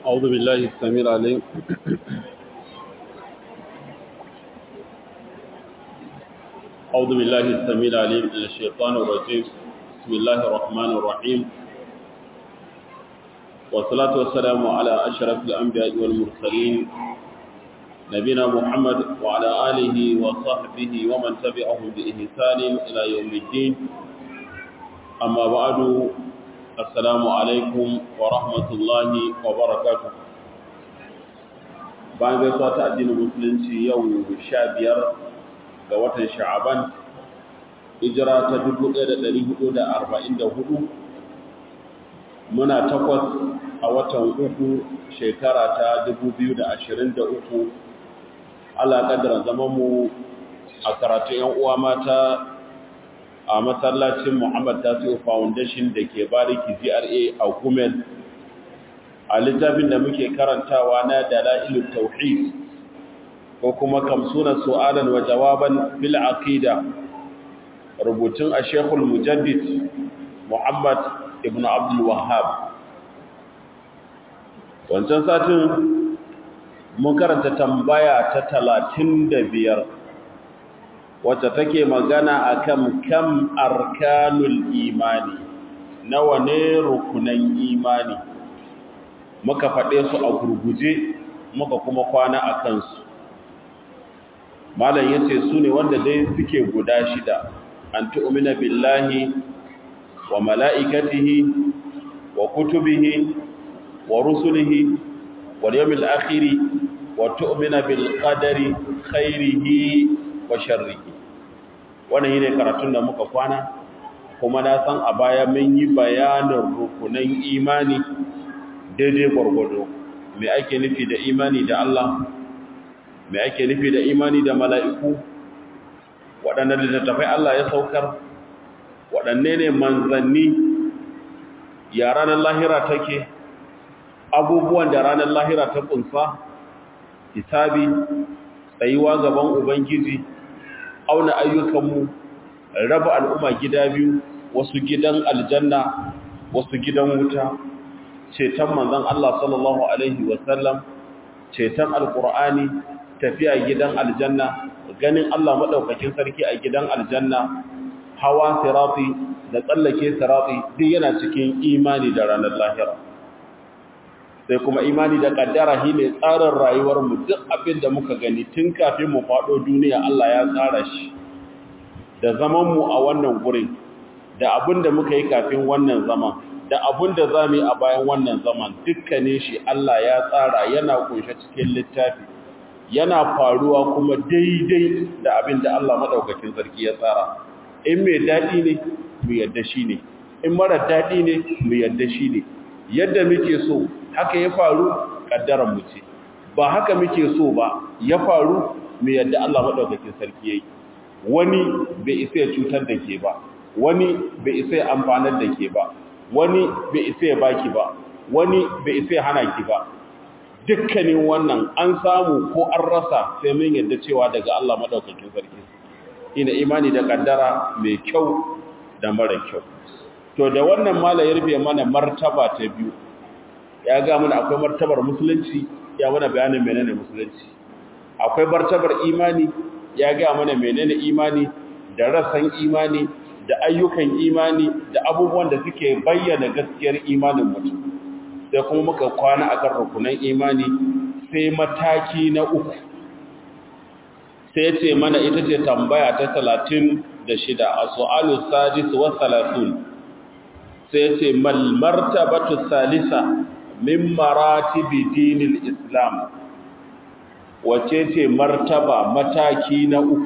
أعوذ بالله السميع العليم أعوذ بالله السميع العليم من الشيطان الرجيم بسم الله الرحمن الرحيم والصلاة والسلام على أشرف الأنبياء والمرسلين نبينا محمد وعلى آله وصحبه ومن تبعهم بإحسان إلى يوم الدين أما بعد السلام عليكم ورحمة الله وبركاته bayan gaisuwa ta addinin musulunci yau sha biyar ga watan sha'aban hijira ta 1444 muna takwas a watan uku shekara ta 2023 Allah kaddara zaman mu a karatu yan uwa mata a masallacin Muhammad Tasiu Foundation da ke Bariki GRA a Gumel a littafin da muke karantawa na Dalailut Tauhid ko kuma kamsuna su'alan wa jawaban fil aqida rubutun a Sheikhul Mujaddid Muhammad ibn Abdul Wahhab wancan satin mun karanta tambaya ta talatin da biyar wacce take magana akan kam arkanul imani nawa ne rukunan imani muka faɗe su a gurguje muka kuma kwana a kansu malam yace su ne wanda dai suke guda shida an tu'mina billahi wa mala'ikatihi wa kutubihi wa rusulihi wal yawmil akhir wa tu'mina bil qadari khairihi wa sharrihi wannan yine karatun da muka kwana kuma na san a baya mun yi bayanin rukunan imani daidai gwargwado me ake nufi da imani da Allah me ake nufi da imani da mala'iku waɗanne littattafai Allah ya saukar waɗanne ne manzanni ya ranar lahira take abubuwan da ranar lahira ta ƙunsa hisabi tsayuwa gaban ubangiji auna ayyukanmu raba al'umma gida biyu wasu gidan aljanna wasu gidan wuta ceton manzon Allah sallallahu alaihi wasallam ceton alqur'ani tafiya gidan aljanna ganin Allah madaukakin sarki a gidan aljanna hawa sirati da tsallake sirati duk yana cikin imani da ranar lahira sai kuma imani da kaddara shine tsarin rayuwar mu duk abin da muka gani tun kafin mu fado duniya Allah ya tsara shi da zaman mu a wannan gurin da abin da muka yi kafin wannan zaman da abin da za mu yi a bayan wannan zaman dukkanin shi Allah ya tsara yana kunshe cikin littafi yana faruwa kuma daidai da abin da Allah madaukakin sarki ya tsara in mai daɗi ne mu yadda shi ne in mara daɗi ne mu yadda shi ne yadda muke so haka ya faru ƙaddaran mu ce ba haka muke so ba ya faru mu yadda Allah madaukakin sarki yayi wani bai isa ya cutar da ke ba wani bai isa ya amfanar da ke ba wani bai isa ya baki ba wani bai isa ya hana ki ba dukkanin wannan an samu ko an rasa sai mun yadda cewa daga Allah madaukakin sarki ina imani da kaddara mai kyau da mara kyau to da wannan mala ya rufe mana martaba ta biyu ya ga mana akwai martabar musulunci ya mana bayanin menene musulunci akwai martabar imani ya ga mana menene imani da rasan imani da ayyukan imani da abubuwan da suke bayyana gaskiyar imanin mutum sai kuma muka kwana akan rukunan imani sai mataki na uku sai ce mana ita ce tambaya ta talatin da shida a su'alu sadis wa salatun sai ce mal martabatu salisa min maratibi dinil islam wace ce martaba mataki na uku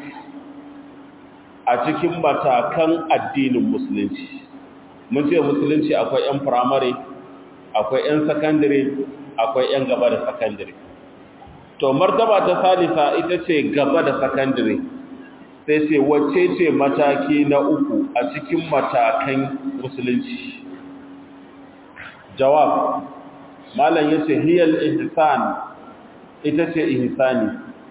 a cikin matakan addinin musulunci mun ce musulunci akwai 'yan firamare akwai 'yan sakandare akwai 'yan gaba da sakandare to martaba ta salisa ita ce gaba da sakandare sai ce wacce ce mataki na uku a cikin matakan musulunci jawab malam yace hiyal ihsan ita ce ihsani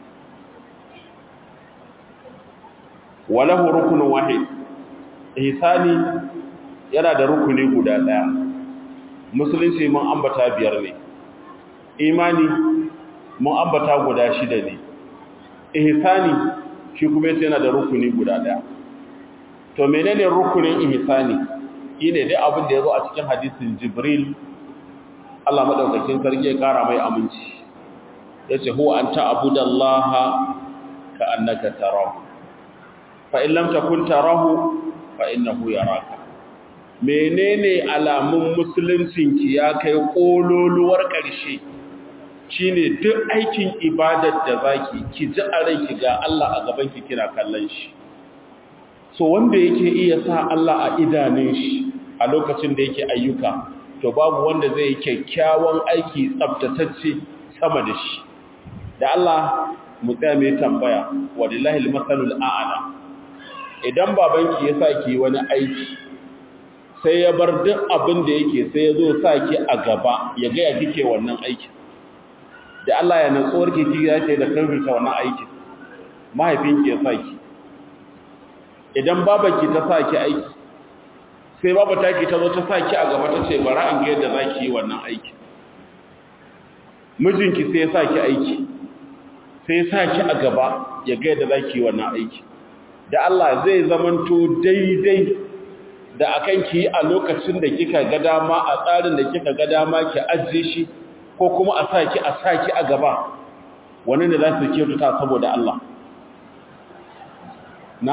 walahu rukunun wahid ihsani yana da rukuni guda daya musulunci mun ambata biyar ne imani mun ambata guda shida ne ihsani shi kuma yace yana da rukuni guda daya to menene rukunin ihsani shine dai abin da yazo a cikin hadisin jibril Allah madaukakin sarki ya kara mai aminci yace huwa anta abudallaha ka annaka tarahu fa in lam takun tarahu fa innahu yaraka menene alamun musuluncinki ya kai kololuwar ƙarshe shine duk aikin ibadar da zaki ki ji a ranki ga Allah a gaban ki kina kallon shi so wanda yake iya sa Allah a idanun shi a lokacin da yake ayyuka to babu wanda zai yi kyakkyawan aiki tsaftatacce sama da shi da Allah mu tsaya mai tambaya walillahi almasalul a'la idan babanki ya sa ki wani aiki sai ya bar duk abin da yake sai ya zo sa ki a gaba ya ga ya kike wannan aikin da Allah ya natsuwar ki ki ya ce da karfita wannan aikin mahaifinki ya sa ki idan babanki ta sa ki aiki sai baba ta ki ta zo ta sa ki a gaba ta ce bara in ga yadda za ki yi wannan aikin mijinki sai ya sa ki aiki sai ya sa ki a gaba ya ga yadda za ki yi wannan aiki da Allah zai zamanto daidai da akan ki a lokacin da kika ga dama a tsarin da kika ga dama ki ajiye shi ko kuma a saki a saki a gaba wani ne za su kyautata saboda Allah na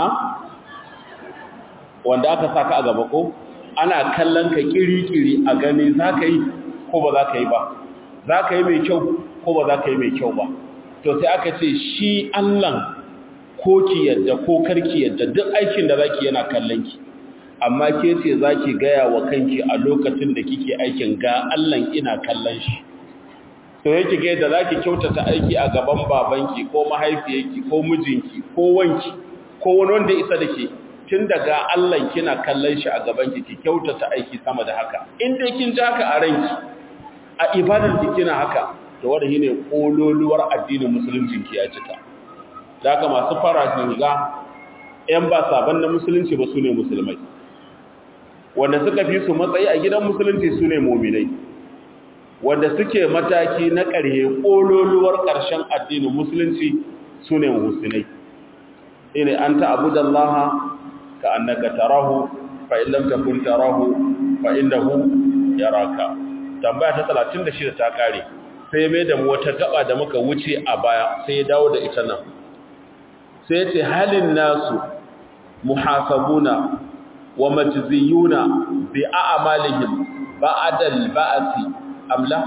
wanda aka saka a gaba ko ana kallon ka kiri-kiri a gani za ka yi ko ba za ka yi ba za ka yi mai kyau ko ba za ka yi mai kyau ba to sai aka ce shi Allah ko ki yadda ko karki yadda duk aikin da zaki yana kallon ki amma ke ce zaki gaya wa kanki a lokacin da kike aikin ga Allah ina kallon shi to yake ga yadda zaki kyautata aiki a gaban babanki ko mahaifiyarki ko mijinki ko wanki ko wani wanda isa da ke tun daga Allah kina kallon shi a gaban ki ki kyautata aiki sama da haka in dai kin ji haka a ranki a ibadar ki kina haka to wanda shine kololuwar addinin musulunci ki ya cika da haka masu fara shiga ‘yan ba saban na musulunci ba su ne musulmai wanda suka fi su matsayi a gidan musulunci su ne mominai wanda suke mataki na ƙarhe ƙololuwar ƙarshen addinin musulunci su ne musulmai ine an ta abu da Allah ka annaka tarahu fa illam takun tarahu fa innahu yaraka tambaya ta 36 ta kare sai mai da mu wata gaba da muka wuce a baya sai ya dawo da ita nan sai ce halin nasu muhasabuna wa majziyuna bi a'malihim ba'dal ba'si amla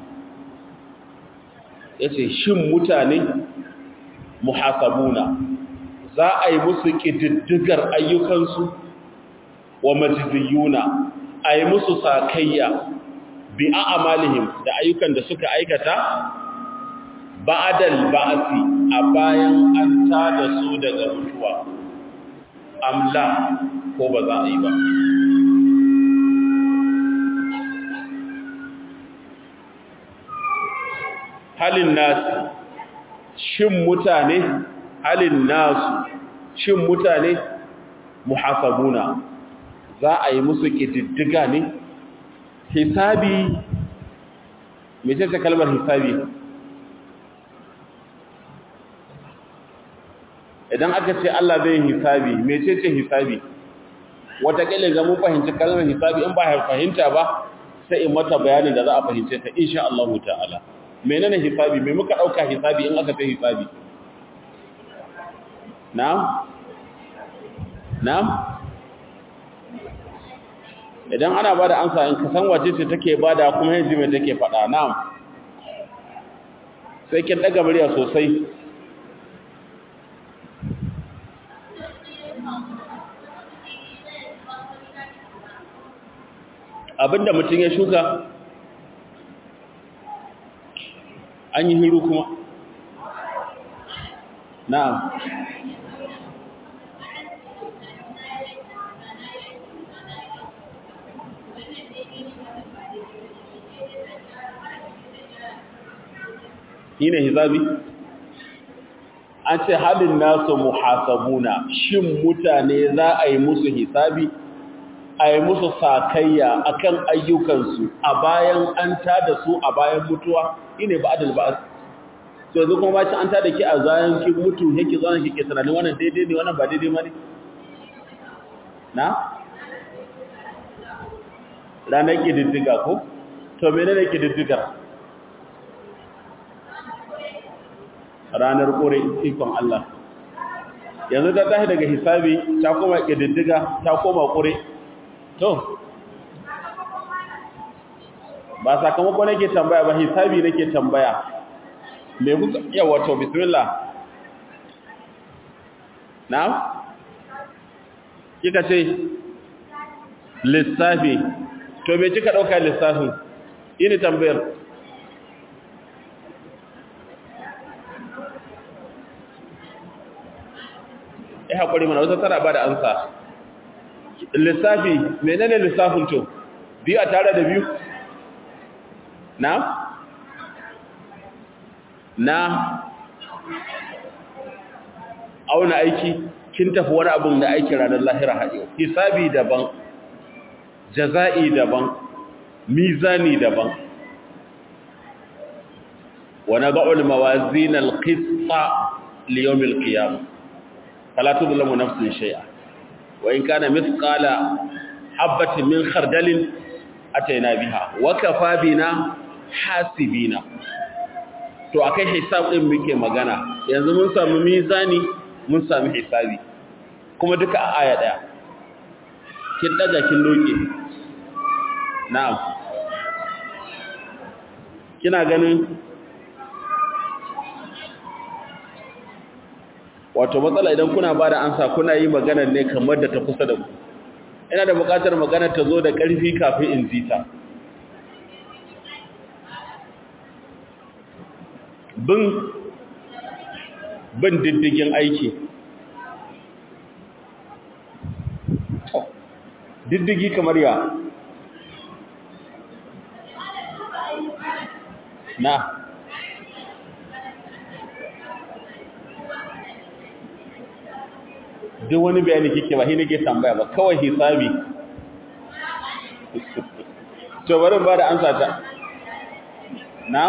yace shin mutane muhasabuna za a yi musu kididdigar ayyukansu wa majziyuna a yi musu sakayya bi a'malihim da ayyukan da suka aikata ba'dal ba'si a bayan an tada su daga mutuwa amla ko ba za a yi ba halin nasu shin mutane halin nasu shin mutane muhasabuna za a yi musu ƙididdiga ne hisabi mece ce kalmar hisabi idan aka ce Allah zai hisabi mece ce hisabi wataƙila ga mun fahimci kalmar hisabi in ba fahimta ba sai in mata bayanin da za a fahimce ta insha Allah ta'ala menene hisabi me muka dauka hisabi in aka ce hisabi na'am na'am idan ana bada amsa in ka san wace ce take bada kuma yanzu me take faɗa na'am sai kin daga murya sosai abinda mutum ya shuka an yi hiru kuma na'am shi ne hisabi an ce halin nasu muhasabuna shin mutane za a yi musu hisabi a yi musu sakayya akan ayyukansu a bayan an tada su a bayan mutuwa ine ba adal ba to yanzu kuma bacin an tada ki a zayan ki mutu yake zanen ki ke tunanin wannan daidai ne wannan ba daidai ma ne na ranar ƙididdiga ko to menene ƙididdigar ranar ƙure ikon Allah yanzu ta tashi daga hisabi ta koma ƙididdiga ta koma ƙure to ba sakamako nake tambaya ba hisabi nake tambaya me kuka yawa to bismillah na kika ce lissafi to me kika dauka lissafin ini tambayar eh hakuri mana wata tara ba da ansa lissafi menene lissafin to biyu a tare da biyu na na auna aiki kin tafi wani abin da aiki ranar lahira haɗewa hisabi daban jaza'i daban mizani daban wa nad'u mawazin al-qista li yawm al-qiyamah fala tudlamu nafsun shay'a wa in kana mithqala habatin min khardalin ataina biha wa kafa bina hasibina to akai hisab din muke magana yanzu mun samu mizani mun samu hisabi kuma duka a aya daya kin daga kin doke na'am kina ganin wato matsala idan kuna ba da ansa kuna yi maganar ne kamar da ta kusa da ku ina da buƙatar maganar ta zo da ƙarfi kafin in ji ta bin bin diddigin aiki diddigi kamar ya na duk wani bayani kike ba shi nake tambaya ba kawai hisabi to bari ba da ansa ta na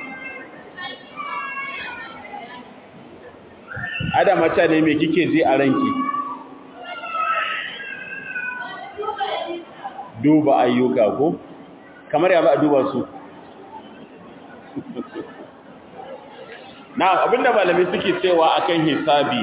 adama ta ne me kike ji a ranki duba ayyuka ko kamar ya ba a duba su na abinda malamai suke cewa akan hisabi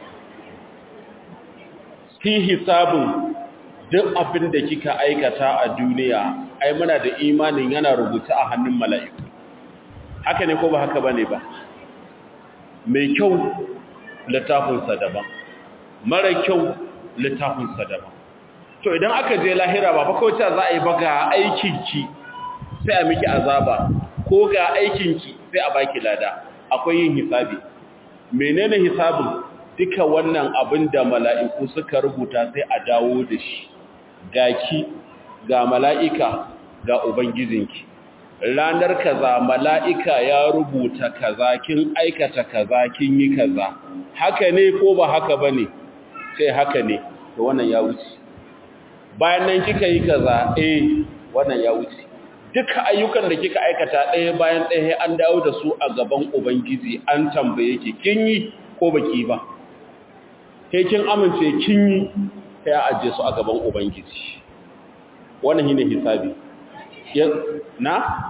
fi hisabin duk abin da kika aikata a duniya ai muna da imanin yana rubuta a hannun mala'iku haka ne ko ba haka bane ba mai kyau littafinsa daban mara kyau littafinsa daban to idan aka je lahira ba fa kawai za a yi ba ga aikinki sai a miki azaba ko ga aikinki sai a baki lada akwai yin hisabi menene hisabin duka wannan abin da mala'iku suka rubuta sai a dawo da shi ga ki ga mala'ika ga ubangijinki ranar kaza mala'ika ya rubuta kaza kin aikata kaza kin yi kaza haka ne ko ba haka ba ne sai haka ne to wannan ya wuce bayan nan kika yi kaza eh wannan ya wuce duka ayyukan da kika aikata ɗaya bayan ɗaya an dawo da su a gaban ubangiji an tambaye ki kin yi ko baki ba sai kin amince kin yi sai a ajiye su a gaban ubangiji wannan shine hisabi na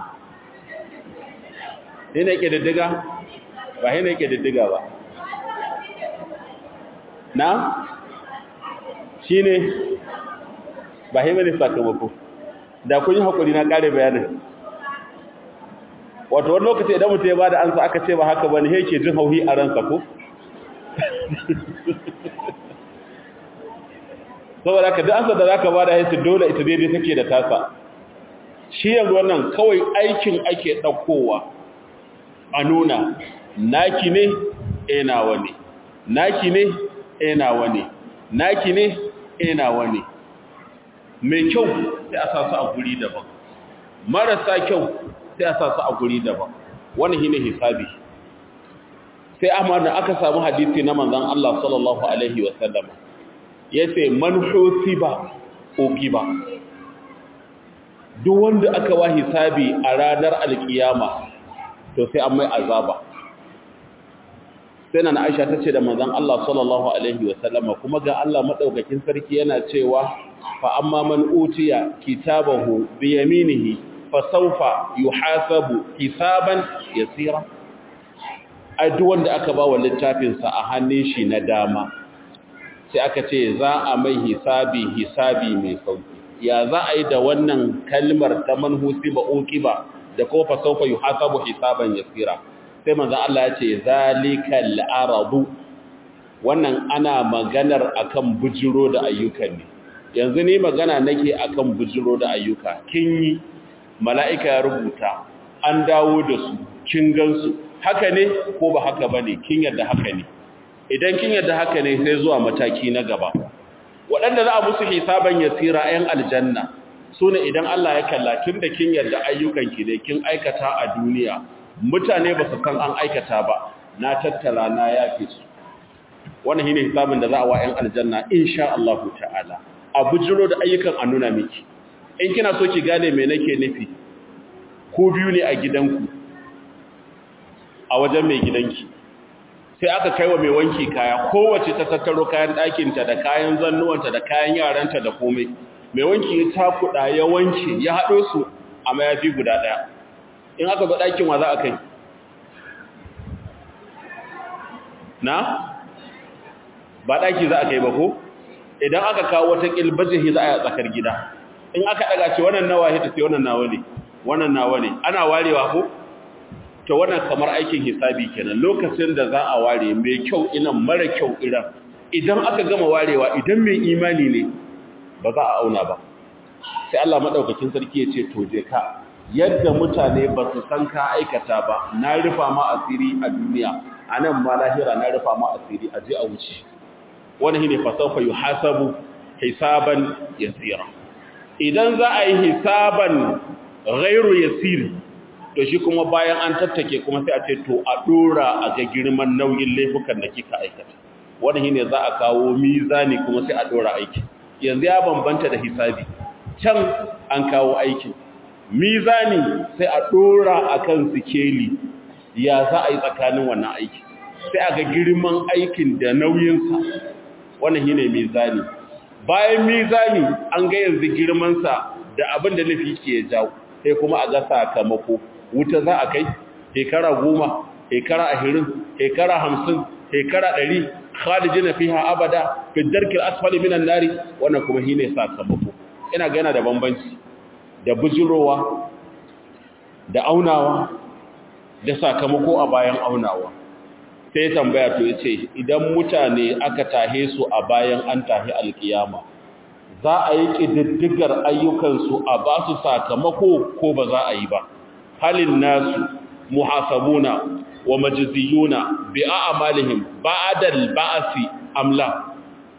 ne ne yake diddiga ba ne yake diddiga ba na shine ba shi bane sakamako da kun yi hakuri na kare bayanin wato wani lokaci idan mutum ya bada ansa aka ce ba haka bane yake jin hauhi a ransa ko saboda ka duk ansa da zaka bada yace dole ita daidai take da tasa shi yanzu wannan kawai aikin ake daukowa a nuna naki ne eh nawa ne naki ne eh nawa ne naki ne eh nawa ne mai kyau sai a sa su a guri daban marasa kyau sai a sa su a guri daban wannan shine hisabi sai amma da aka samu hadisi na manzon Allah sallallahu alaihi wasallam yace man husiba uqiba duk wanda aka wa hisabi a ranar alkiyama to sai an mai azaba sai na Aisha ta ce da manzon Allah sallallahu alaihi wasallama kuma ga Allah madaukakin sarki yana cewa fa amma man utiya kitabahu bi yaminihi fa sawfa yuhasabu hisaban yasira ai duk wanda aka ba wa littafin sa a hannun shi na dama sai aka ce za a mai hisabi hisabi mai sauki ya za a yi da wannan kalmar ta manhusi ba uqiba da ko fa sawfa yuhasabu hisaban yasira sai manzo Allah ya ce zalikal aradu wannan ana maganar akan bujiro da ayyukan ne yanzu ne magana nake akan bujiro da ayyuka kin yi mala'ika ya rubuta an dawo da su kin gansu haka ne ko ba haka bane kin yadda haka ne idan kin yadda haka ne sai zuwa mataki na gaba waɗanda za a musu hisaban yasira ayan aljanna sune idan Allah ya kalla tun da kin yadda ayyukanki ne kin aikata a duniya mutane ba su kan an aikata ba na tattara na yafe su wannan shine hisabin da za a wa 'yan aljanna insha Allah ta'ala a bujiro da ayyukan a nuna miki in kina so ki gane me nake nufi ko biyu ne a gidanku a wajen mai gidanki sai aka kai wa mai wanki kaya kowace ta tattaro kayan ɗakinta da kayan zannuwanta da kayan yaranta da komai mai wanki ya takuɗa ya wanke ya haɗo su a mayafi guda ɗaya in aka ga ɗakin wa za a kai na ba ɗaki za a kai ba ko idan aka kawo wata ƙilbajihi za a yi a tsakar gida in aka ɗaga ce wannan nawa hita sai wannan nawa ne wannan nawa ne ana warewa ko to wannan kamar aikin hisabi kenan lokacin da za a ware mai kyau inan mara kyau iran idan aka gama warewa idan mai imani ne ba za a auna ba sai Allah madaukakin sarki ya ce to je ka yadda mutane ba su san ka aikata ba na rufa ma asiri a duniya a nan ma lahira na rufa ma asiri a je a wuce wani shine fasafa yuhasabu hisaban yasira idan za a yi hisaban ghairu yasir to shi kuma bayan an tattake kuma sai a ce to a dora a ga girman nauyin laifukan da kika aikata wani shine za a kawo mizani kuma sai a dora aiki yanzu ya bambanta da hisabi can an kawo aikin mizani sai a dora akan sikeli ya za a yi tsakanin wannan aiki sai a ga girman aikin da nauyinsa wannan shine mizani bayan mizani an ga yanzu girmansa da abin da nufi ke jawo sai kuma a ga sakamako wuta za a kai shekara goma shekara ashirin shekara hamsin shekara ɗari khalijina fiha abada fi darkil asfali minan nari wannan kuma shine sakamako ina ga yana da bambanci da bujurowa da aunawa da sakamako a bayan aunawa sai tambaya to yace idan mutane aka tahe su a bayan an tahi alkiyama za a yi kididdigar ayyukansu a ba su sakamako ko ba za a yi ba halin nasu muhasabuna wa majziyuna bi a'malihim ba'da al-ba'si amla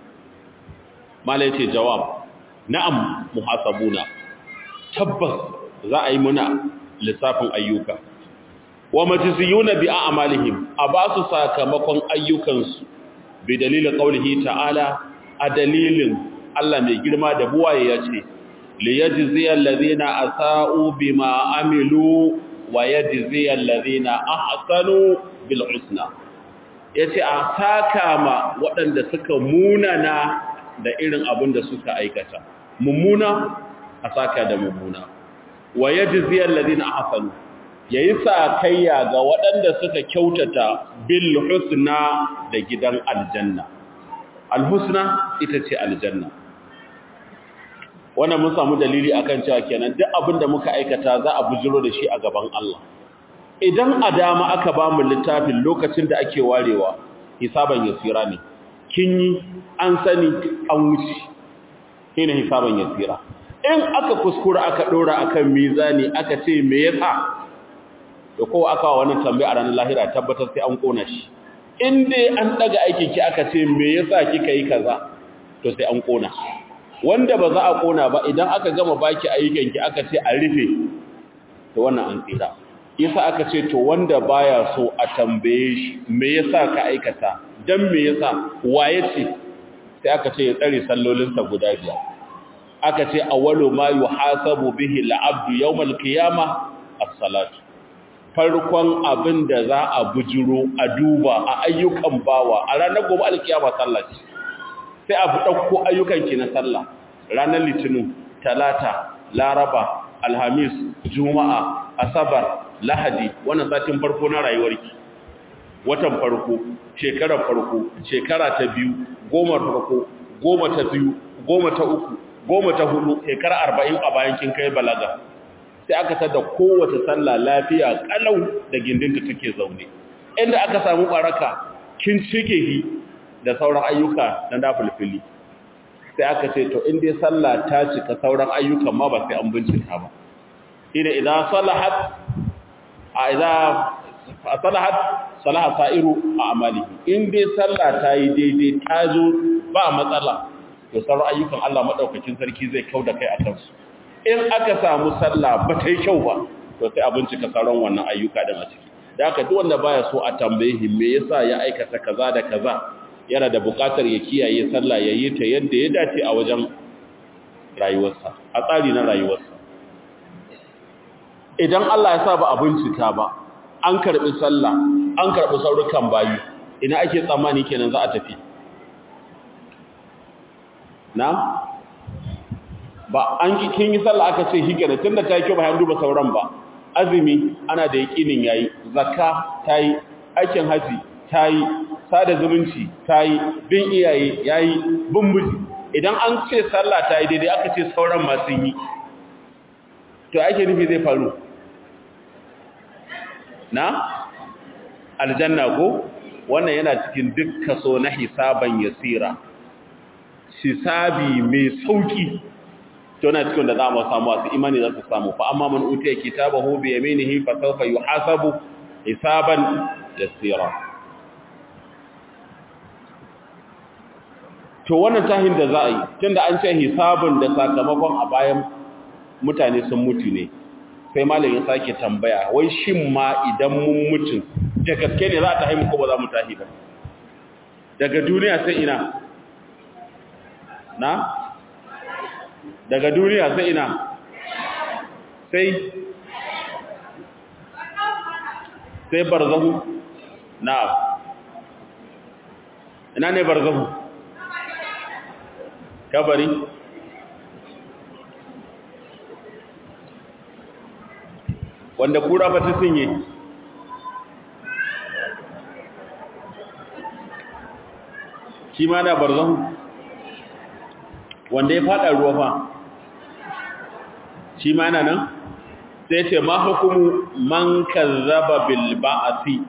malai ce jawab na'am muhasabuna tabbas za a yi muna lissafin ayyuka wa majziyuna bi a'malihim a ba su sakamakon ayyukansu bi dalilin qaulihi ta'ala a dalilin Allah mai girma da buwaye yace li yajziyal ladina asa'u bima amilu wa yajziyal ladina ahsanu bil husna yace a saka ma waɗanda suka munana da irin abin da suka aikata mummuna a saka da mummuna wa yajziyal ladina ahsanu yayi sakayya ga waɗanda suka kyautata bil husna da gidan aljanna al husna ita ce aljanna wannan mun samu dalili akan cewa kenan duk abin da muka aikata za a bujiro da shi a gaban Allah idan a dama aka ba mu littafin lokacin da ake warewa hisaban yasira ne kin yi an sani an wuce shine hisaban yasira in aka kuskura aka dora akan mizani aka ce me yasa da kowa aka wannan tambaya a ranar lahira tabbatar sai an kona shi in dai an daga aikin ki aka ce me yasa kika yi kaza to sai an kona wanda ba za a kona ba idan aka gama baki ayyukan ki aka ce a rufe to wannan an tsira yasa aka ce to wanda baya so a tambaye shi me yasa ka aikata dan me yasa waye ce sai aka ce ya tsare sallolinsa guda biyar aka ce awwalu ma yuhasabu bihi al-abdu yawm al-qiyamah as-salatu farkon abin da za a bujiro a duba a ayyukan bawa a ranar gobe al-qiyama sallah ce sai a fi dauko ayyukan ki na sallah ranar litinin talata laraba alhamis juma'a asabar lahadi wannan satin farko na rayuwarki watan farko shekarar farko shekara ta biyu goma farko goma ta biyu goma ta uku goma ta hudu shekara arba'in a bayan kin kai balaga sai aka tada kowace sallah lafiya kalau da gindinta take zaune inda aka samu baraka kin cike hi da sauran ayyuka na dafilfili sai aka ce to in dai sallah ta cika sauran ayyukan ma ba sai an bincika ba ina idan salahat a idan salahat salaha sa'iru a amalihi in dai sallah ta yi daidai ta zo ba matsala to sauran ayyukan Allah madaukakin sarki zai kauda kai a kansu in aka samu sallah ba ta yi kyau ba to sai a bincika sauran wannan ayyuka din a ciki da haka duk wanda baya so a tambaye shi me yasa ya aikata kaza da kaza yana da buƙatar ya kiyaye sallah ya yi ta yadda ya dace a wajen rayuwarsa a tsari na rayuwarsa idan Allah ya sa ba a bincika ba an karɓi sallah an karɓi saurukan bayu ina ake tsammani kenan za a tafi na ba an kin yi sallah aka ce higana tunda ta yi kyau ba an duba sauran ba azumi ana da yakinin yayi zakka tayi aikin haji tayi sada zumunci tayi bin iyaye yayi bin miji idan an ce sallah tayi daidai aka ce sauran ma sun yi to ake nufi zai faru na aljanna ko wannan yana cikin duk kaso na hisaban yasira hisabi mai sauki to na cikin da za mu samu wasu imani za su samu fa amma man utiya kitabahu bi yaminihi fa sawfa yuhasabu hisaban yasira to wannan tahin da za a yi tunda an ce hisabun da sakamakon a bayan mutane sun mutu ne sai malam ya sake tambaya wai shin ma idan mun mutu da gaske ne za ta haimu ko ba za mu tahi ba daga duniya sai ina na daga duniya sai ina sai sai barzahu na ina ne barzahu kabari wanda kura ba ta sinye shi ma na barzahu wanda ya fada ruwa fa shi ma na nan sai ce ma hukumu man kazzaba bil ba'ati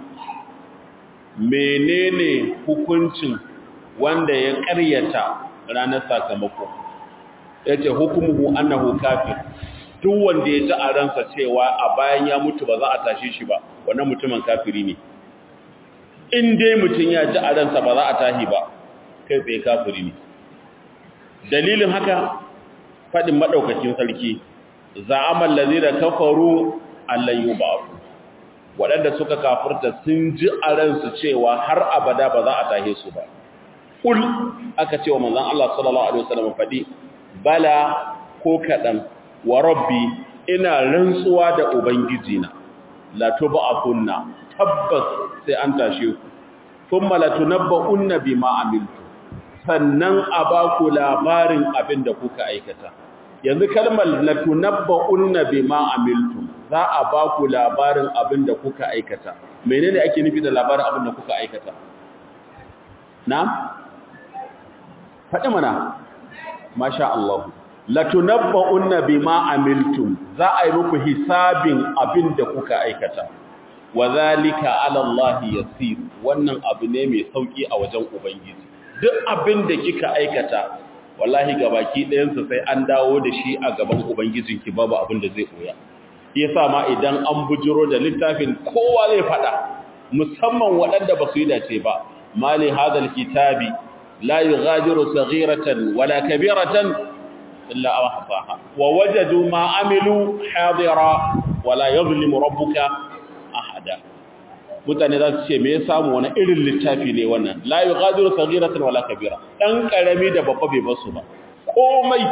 menene hukuncin wanda ya ƙaryata ranar sakamako yace hukumuhu annahu kafir duk wanda ya ji a ransa cewa a bayan ya mutu ba za a tashe shi ba wannan mutumin kafiri ne in dai mutum ya ji a ransa ba za a tahi ba kai tsaye kafiri ne dalilin haka faɗin maɗaukakin sarki za'amal lazira kafaru allan yub'ath waɗanda suka kafirta sun ji a ransu cewa har abada ba za a tahe su ba kul aka ce wa manzon Allah sallallahu alaihi wasallam faɗi bala ko kaɗan wa rabbi ina rantsuwa da ubangijina la tub'athunna tabbas sai an tashe ku thumma la tunabba'unna bima amiltu sannan a ba ku labarin abin da kuka aikata yanzu kalmar la tunabba'unna bima amiltu za a ba ku labarin abin da kuka aikata menene ake nufi da labarin abin da kuka aikata na faɗi mana masha Allah latunabba'unna bima amiltum za a yi muku hisabin abin da kuka aikata wa zalika ala Allah yasir wannan abu ne mai sauki a wajen ubangiji duk abin da kika aikata wallahi gabaki ɗayan sa sai an dawo da shi a gaban ubangijinki babu abin da zai koya yasa ma idan an bujiro da littafin kowa zai fada musamman waɗanda ba su yi dace ba mali hadal kitabi la yughadiru saghiratan wala kabiratan إلا أحصاها ووجدوا ما عملوا حاضرا ولا يظلم ربك أحدا mutane za su ce me ya samu wani irin littafi ne wannan la yughadiru saghiratan wala kabira dan karami da babba bai basu ba komai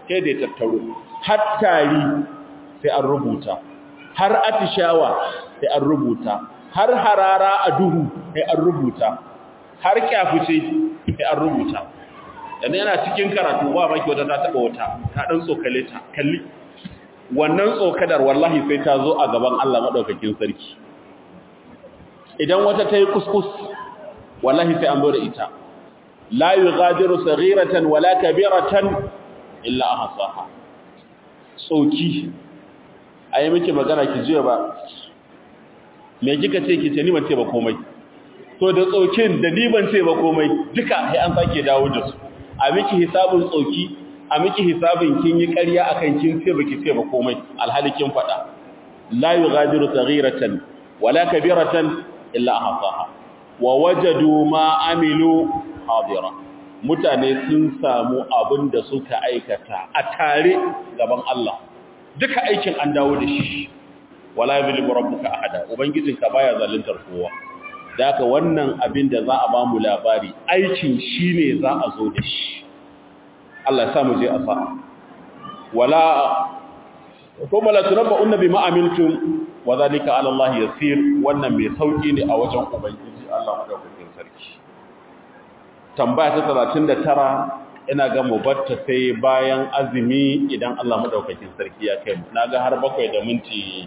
sai da tattaro har tari sai an rubuta har atishawa sai an rubuta har harara a duhu sai an rubuta har kyafuce sai an rubuta dan yana cikin karatu ba maki wata ta taba wata ta dan tsokale ta kalli wannan tsokadar wallahi sai ta zo a gaban Allah madaukakin sarki idan wata ta yi kuskus wallahi sai an zo da ita la yughadiru saghiratan wala kabiratan illa ahsaha tsoki ayi miki magana ki jiya ba me kika ce ki ce ni ban ce ba komai to da tsokin da ni ban ce ba komai duka sai an sake dawo da su a miki hisabin tsoki a miki hisabin kin yi ƙarya akan kin ce baki ce ba komai alhali kin faɗa la yughadiru saghiratan wala kabiratan illa ahsaha wa wajadu ma amilu hadira mutane sun samu abin da suka aikata a tare gaban Allah duka aikin an dawo da shi wala yuzlimu rabbuka ahada ubangijinka baya zaluntar kowa daka wannan abin da za a ba mu labari aikin shine za a zo da shi Allah ya sa mu je a sa wala kuma la tunabba'unna bima amiltum wa zalika ala Allah yasir wannan mai sauki ne a wajen ubangiji Allah madaukakin sarki tambaya ta 39 ina ga mubatta sai bayan azumi idan Allah madaukakin sarki ya kai naga har bakwai da minti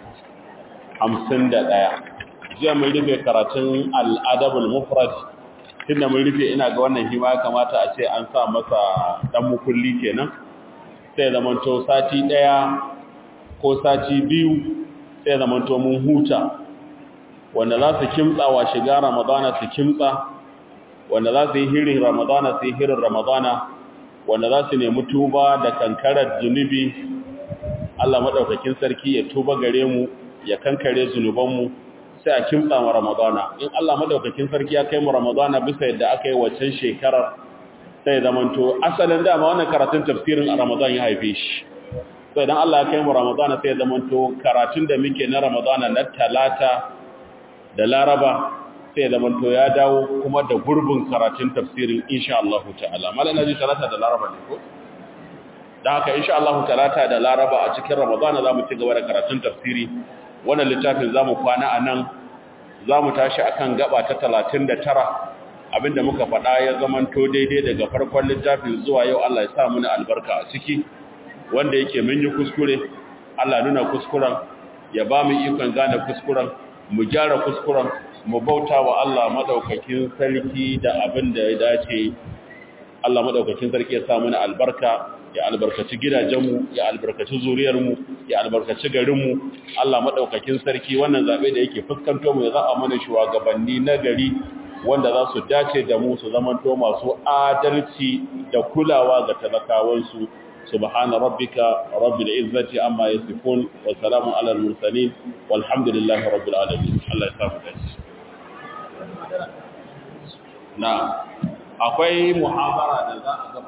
51 jiya mun rufe karatun al-adabul mufrad tunda mun rufe ina ga wannan hima kamata a ce an sa masa dan mukulli kenan sai zamanto sati daya ko sati biyu sai zamanto mun huta wanda za su kimtsa wa shiga ramadana su kimtsa wanda za su yi hirin ramadana su yi hirin ramadana wanda za su nemi tuba da kankarar zunubi Allah maɗaukakin sarki ya tuba gare mu ya kankare zunubanmu sai a kimtsa wa ramadana in Allah maɗaukakin sarki ya kai mu ramadana bisa yadda aka yi waccan shekarar sai zamanto asalin dama wannan karatun tafsirin a ramadan ya haife shi sai dan Allah ya kai mu ramadana sai zamanto karatun da muke na ramadana na talata da laraba sai zamanto ya dawo kuma da gurbin karatun tafsirin insha Allah ta'ala mallan naji talata da laraba ne ko dan haka insha Allah talata da laraba a cikin ramadana zamu ci gaba da karatun tafsiri wannan littafin zamu kwana anan zamu tashi akan gaba ta 39 abinda muka faɗa ya zamanto daidai daga farkon littafin zuwa yau Allah ya sa mu albarka a ciki wanda yake mun yi kuskure Allah nuna kuskuren ya ba mu ikon gane kuskuren mu gyara kuskuren mu bauta wa Allah madaukakin sarki da abin da ya dace Allah madaukakin sarki ya sa mu albarka ya albarkaci gidajenmu ya albarkaci zuriyarmu ya albarkaci garinmu Allah madaukakin sarki wannan zabe da yake fuskanto mu ya za a mana shugabanni na gari wanda za su dace da mu su zamanto masu adalci da kulawa ga talakawansu subhana rabbika rabbil izzati amma yasifun wa salamun alal mursalin walhamdulillahi rabbil alamin Allah ya samu dace na akwai muhabara da za a